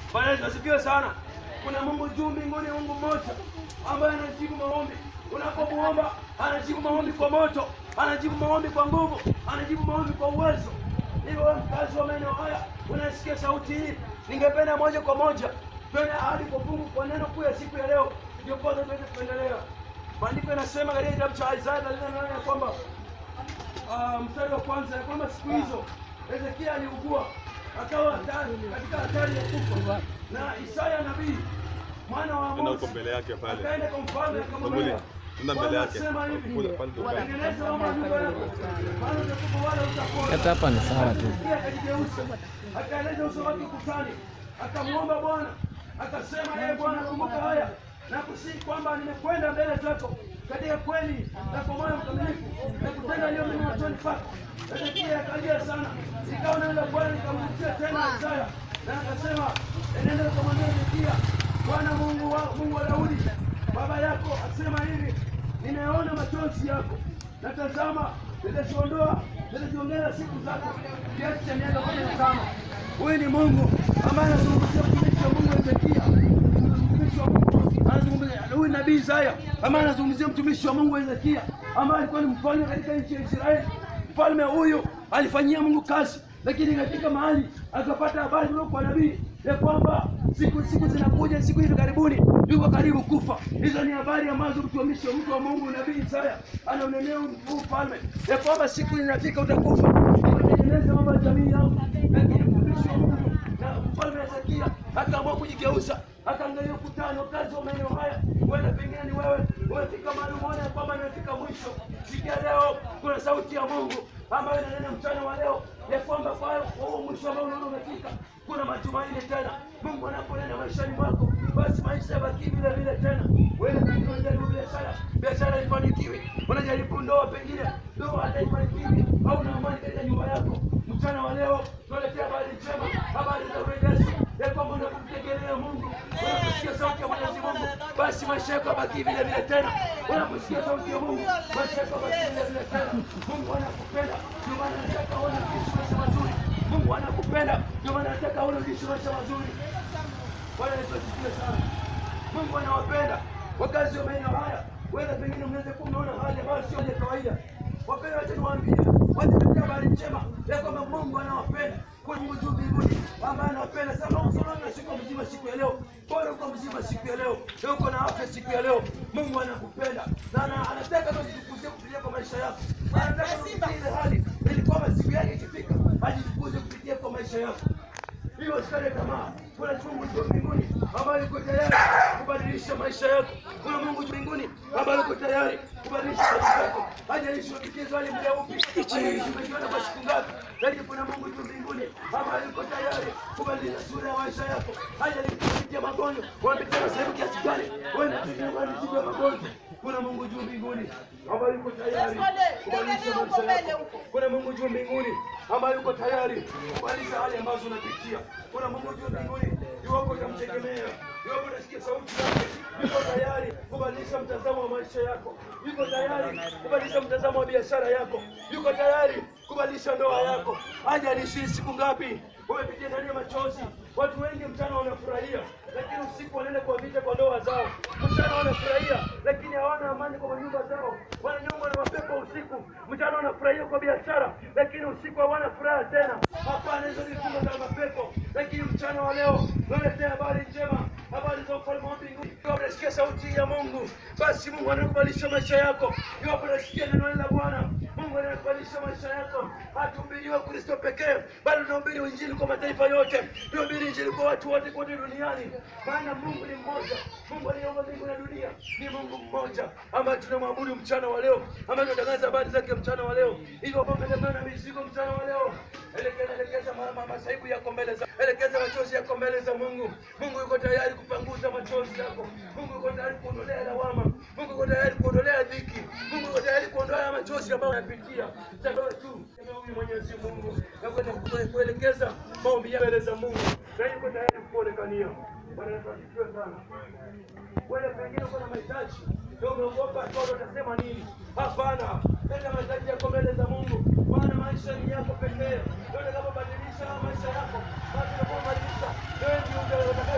Bwana Yesu asifiwe sana. Kuna Mungu juu mbinguni, Mungu mmoja ambaye anajibu maombi. Unapomuomba anajibu maombi kwa moto, anajibu maombi kwa nguvu, anajibu maombi kwa uwezo. Hivyo wewe mkazi wa maeneo haya unasikia sauti hii, ningependa moja kwa moja twende hadi kwa fungu kwa neno kuu ya siku ya leo, ndio kwanza tuweze kuendelea. Maandiko yanasema katika kitabu cha Isaya 38 ya kwamba ah, mstari wa kwanza ya kwamba siku hizo Hezekia aliugua akawa hatari katika hatari ya kufa, na Isaya nabii mwana wa Enda Amozi huko mbele yake pale. akaenda kwa mfalme akamwambia, Enda enda mbele Bwana yake. asema hivi, Kule pale ndo pale. tengeneza mambo ya nyumba yako, maana utakufa wala utapona. Hata hapa ni sawa tu. Hezekia akajigeuza, akaeleza uso wake ukutani, akamwomba Bwana, akasema, ee Bwana, kumbuka haya na kusihi kwamba nimekwenda mbele zako katika kweli na kwa moyo mkamilifu na kutenda yaliyo mema machoni pako. Hezekia akalia sana, ikawa neno la Bwana likamrudia tena Isaya na akasema, enenda ukamwambia Hezekia, Bwana Mungu wa Mungu wa Daudi baba yako asema hivi, nimeona machozi yako na tazama, nitaziondoa nitaziongeza siku zako kiasi cha miaka kumi na tano. Huyu ni Mungu ambaye anazungumzia mtumishi wa Mungu Hezekia, mtumishi wa Mungu anazungumzia huyu nabii Isaya ambaye anazungumzia mtumishi wa Mungu Hezekia ambaye alikuwa ni mfalme katika nchi ya Israeli. Mfalme huyu alifanyia Mungu kazi, lakini katika mahali akapata habari kutoka kwa nabii ya kwamba siku siku zinakuja, siku hivi karibuni yuko karibu kufa. Hizo ni habari ambazo mtumishi wa mtu wa Mungu nabii Isaya anaonenea huu ufalme ya kwamba siku inafika utakufa. Tengeneza mambo ya jamii yangu, lakini mtumishi wa Mungu na mfalme Hezekia akaamua kujigeuza, akaangalia ukutani, wakazi wa maeneo haya, wenda pengine ni wewe umefika mahali umeona ya kwamba imefika mwisho. Sikia leo kuna sauti ya Mungu ambayo inanena mchana wa leo ya kwamba kwa huo mwisho ambao unaona umefika, kuna matumaini tena. Mungu anaponena maishani mwako, basi maisha yabaki vile vile tena. Wewe pengine unajaribu biashara, biashara haifanikiwi, unajaribu ndoa, pengine ndoa haifanikiwi, au una amani katika nyumba yako. Mchana wa leo tunaletea habari njema, habari za urejesho ya kwamba unapomtegemea Mungu, unaposikia sauti ya Mwenyezi Mungu, basi maisha yako yabaki vile vile tena. Unaposikia sauti ya Mungu, maisha yako yabaki vile vile tena. Mungu anakupenda, ndio maana anataka uone ukiishi maisha mazuri. Mungu anakupenda, ndio maana anataka uone ukiishi maisha mazuri. Bwana Yesu asifiwe sana. Mungu anawapenda wakazi wa maeneo haya. Wewe pengine unaweza kuwa unaona hali ambayo sio ya kawaida. Wapendwa, wacha niwaambie, wacha tutoe habari njema ya kwamba Mungu anawapenda. Kuna Mungu juu mbinguni ambaye anawapenda sana. Unaona na siku mzima siku ya leo, bora uko mzima siku ya leo, na uko na afya siku ya leo. Mungu anakupenda na ana- anataka kujitukuzie kupitia kwa maisha yako. Anataka kupitia ile hali ili kwamba siku yake ikifika ajitukuze kupitia kwa maisha yako hiyo usikate tamaa. Kuna Mungu juu mbinguni ambaye yuko tayari kubadilisha maisha yako. Kuna Mungu juu mbinguni ambaye yuko tayari kubadilisha maisha yako. Hajalishi unapitia hali muda upi, hajalishi umejiona kwa siku ngapi, lakini kuna Mungu juu mbinguni ambaye yuko tayari kubadilisha sura ya maisha yako. Hajalishi unapitia magonjwa, unapitia sehemu kiasi gani, wewe unapitia ya magonjwa. Kuna Mungu juu mbinguni ambaye yuko tayari kubadilisha maisha yako. Kuna Mungu juu mbinguni ambaye yuko tayari kubadilisha hali ambazo unapitia. Kuna Mungu juu mbinguni, iwapo utamtegemea, iwapo unasikia sauti yake, yuko tayari kubadilisha mtazamo wa maisha yako, yuko tayari kubadilisha mtazamo wa biashara yako, yuko tayari kubadilisha ndoa yako. Hajalishi siku ngapi umepitia ndani ya machozi. Watu wengi mchana wanafurahia, lakini usiku wanaenda kwa vita kwa ndoa zao. Mchana wanafurahia, lakini hawana amani kwa nyumba zao, wananyongwa na mapepo usiku. Mchana wanafurahia kwa biashara, lakini usiku hawana furaha tena. Hapana, hizo ni fungo za mapepo. Lakini mchana wa leo waletea habari njema, habari za ufalme wa mbinguni. Iwapo unasikia sauti ya Mungu, basi Mungu anakubadilisha maisha yako. Iwapo unasikia neno la Bwana, Mungu anakubadilisha maisha yako. Hatuhubiriwa Kristo pekee, bali tunahubiri injili kwa mataifa yote, tunahubiri injili kwa watu wote kote duniani, maana Mungu ni mmoja. Mungu aliyeumba mbingu na dunia ni Mungu mmoja ambaye tunamwabudu mchana wa leo, ambaye tunatangaza habari zake mchana wa leo. Hivyo kama umeelemewa na mizigo mchana wa leo, elekeza elekeza ma- ma- masaibu yako mbele za elekeza machozi yako mbele za Mungu. Mungu yuko tayari kupanguza machozi yako. Mungu yuko tayari kuondolea lawama. Mungu yuko tayari kuondolea dhiki. Mungu yuko tayari kuondolea machozi ambayo unapitia. Chagua tu kama huyu Mwenyezi Mungu na kwenda kue- kuelekeza maombi yako mbele za Mungu, na yuko tayari kuonekania. Bwana Yesu asifiwe sana. Wewe pengine uko na mahitaji ndio umeogopa toto utasema nini? Hapana, leta mahitaji yako mbele za Mungu, maana maisha ni yako pekee. Ndio utakapobadilisha maisha yako, basi utakapobadilisha wewe ndio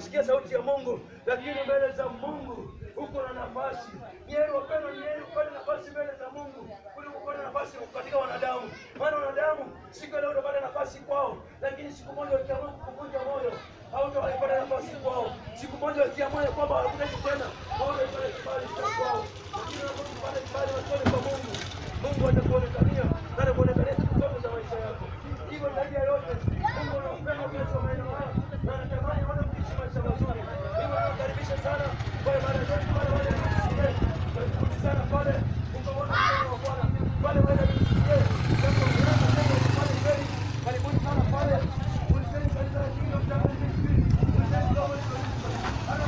kusikia sauti ya Mungu, lakini mbele za Mungu uko na nafasi. Ni heri wapendwa, ni heri upate nafasi mbele za Mungu kuliko kupata nafasi katika wanadamu, maana wanadamu siku ya leo utapata nafasi kwao, lakini siku moja wakiamua kukuvunja moyo hautawaipata nafasi kwao. Siku moja wakiamua ya kwamba hawakutaki tena, hautaipata kibali cha kwao, lakini unapopata kibali machoni kwa Mungu, Mungu atakuonekania na atakuonekania siku zote za maisha yako. Hivyo zaidi ya yote, Mungu anapenda ukiacha maeneo haya na anatamani wana kuishi maisha mazuri. Hivyo nawakaribisha sana kwa ibada zetu pale wale MCA. Karibuni sana pale ukaona mkono wa Bwana pale wale MCA. Jambo la Mungu pale kweli. Karibuni sana pale. Ulizeni kanisa la Kingdom Chapel Ministry. Ulizeni kama ni Ana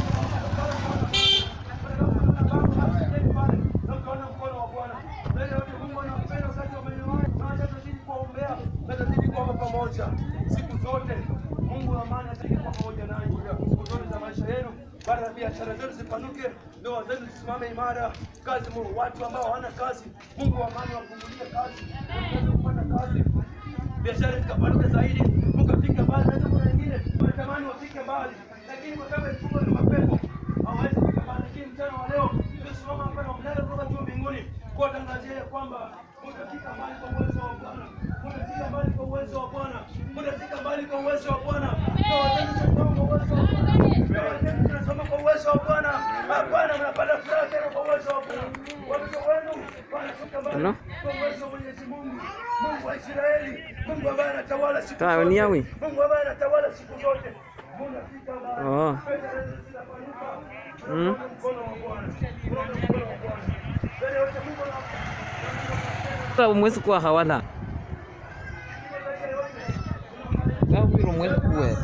mkono mkono wa Bwana. Mbele yote Mungu anapenda wakati wa maeneo haya. Na acha tuzidi kuombea na tuzidi kuomba pamoja siku zote. Mungu wa amani atazidi kuwa pamoja nanyi siku zote za maisha yenu. Bara biashara zenu zipanuke, ndoa zenu zisimame imara, kazi mu watu ambao hawana kazi, Mungu wa amani wafungulie kazi, waweze kupata kazi, biashara zikapanuke zaidi, mkafika mbali. Na jambo lingine, wanatamani wafike mbali, lakini kwa sababu ya na mapepo hawawezi kufika mbali. Lakini mchana wa leo tumesimama hapa na mnara kutoka juu mbinguni kuwatangazia ya kwamba mtafika mbali kwa uwezo wa Bwana, mtafika mbali kwa uwezo wa Bwana, mtafika mbali kwa uwezo wa Bwana. Ndoa zenu zitakuwa kwa uwezo wa Bwana, ndoa zenu zinasoma kwa uwezo wa Bwana. Hapana, mnapata furaha tena kwa uwezo wa Bwana. Watoto wenu wanafika mbali Hello? kwa uwezo wa Mwenyezi Mungu, Mungu wa Israeli, Mungu ambaye anatawala siku Sawa, zote, ni yawi. Mungu ambaye anatawala siku zote. Mnafika mbali, Oh. pesa zenu zinapanuka. Mm. Unaona mkono wa Bwana, unaona mkono wa Bwana. Mbele yote Mungu ana Sasa mwezi kuwa hawana kawiro mwezi kuwe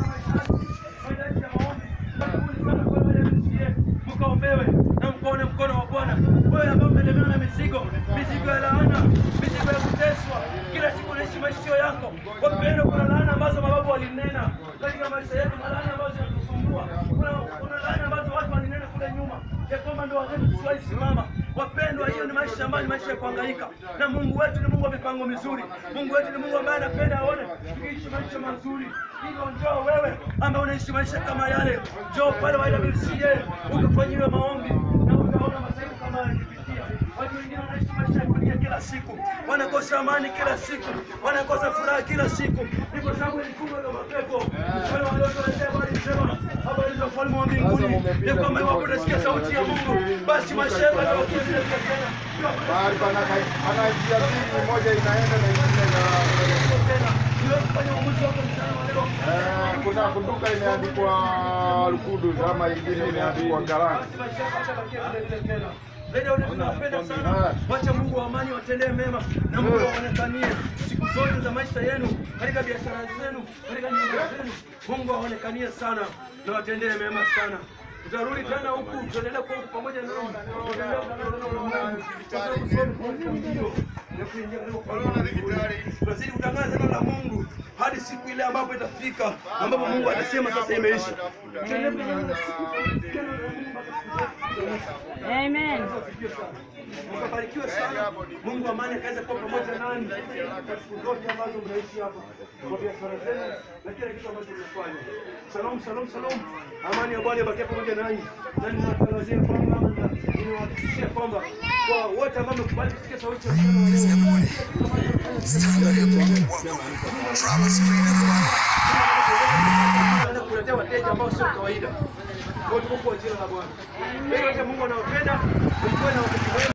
mkaombewe na mkaone mkono wa Bwana. Wewe ambao umelemewa na mizigo, mizigo ya laana, mizigo ya kuteswa, kila siku unaishi maisha yako. Wapendwa, kuna laana ambazo mababu walinena katika maisha yetu, na laana ambazo zinatusumbua. Kuna kuna laana ambazo watu walinena kule nyuma ya kwamba ndoa zetu zisiwahi simama. Wapendwa, hiyo ni maisha ambayo ni maisha ya kuhangaika, na Mungu wetu ni Mungu wa mipango mizuri. Mungu wetu ni Mungu ambaye anapenda aone tukiishi maisha mazuri. Hivyo njoo wewe ambaye unaishi maisha kama yale, njoo pale wa YWCA ukafanyiwe maombi na utaona masaibu kama yakipitia. Watu wengine wanaishi maisha ya kulia kila siku, wanakosa amani kila siku, wanakosa furaha kila siku, ni kwa sababu ya vifungo vya mapepo. Wale waliotuletea habari njema, habari za ufalme wa mbinguni, ya kwamba iwapo utasikia sauti ya Mungu, basi maisha yako yatakuwa tena. Mahali pana pana njia mbili, moja inaenda na ingine ina tena. Niwe kufanya uamuzi wako mchana wa leo. eh, kuna kunduka imeandikwa Lukudu ama ingine imeandikwa Galani. tunawapenda sana. Wacha Mungu wa amani watendee mema na Mungu aonekanie siku zote za maisha yenu, katika biashara zenu, katika nyumba zenu. Mungu aonekanie sana na watendee mema sana. Tutarudi tena huku, tutaendelea kuwa huku pamoja nao, tutaendelea kutangaza neno la Mungu, tutaendelea kusoma kwa mbio na kuingia katika ufalme wa mbinguni. Tutazidi kutangaza neno la Mungu hadi siku ile ambapo itafika, ambapo Mungu atasema sasa imeisha. Tutaendelea kutangaza neno la Mungu mpaka siku zote. Amen. Mkabarikiwe sana. Mungu amani akaweza kuwa pamoja nani katika siku zote ambazo mnaishi hapa kwa biashara zenu na kila kitu ambacho mnafanya. Shalom, shalom, shalom. Amani ya Bwana ibakie pamoja nanyi. Na ninawatangazia kwamba ama ninawahakikishia kwamba kwa wote ambao mmekubali kusikia sauti ya Bwana wa leo, Tunaenda kuletea wateja ambao sio kawaida. Kwa hiyo tuko kwa jina la Bwana. Kwa hiyo Mungu anawapenda, mkuwe na wakati mwema.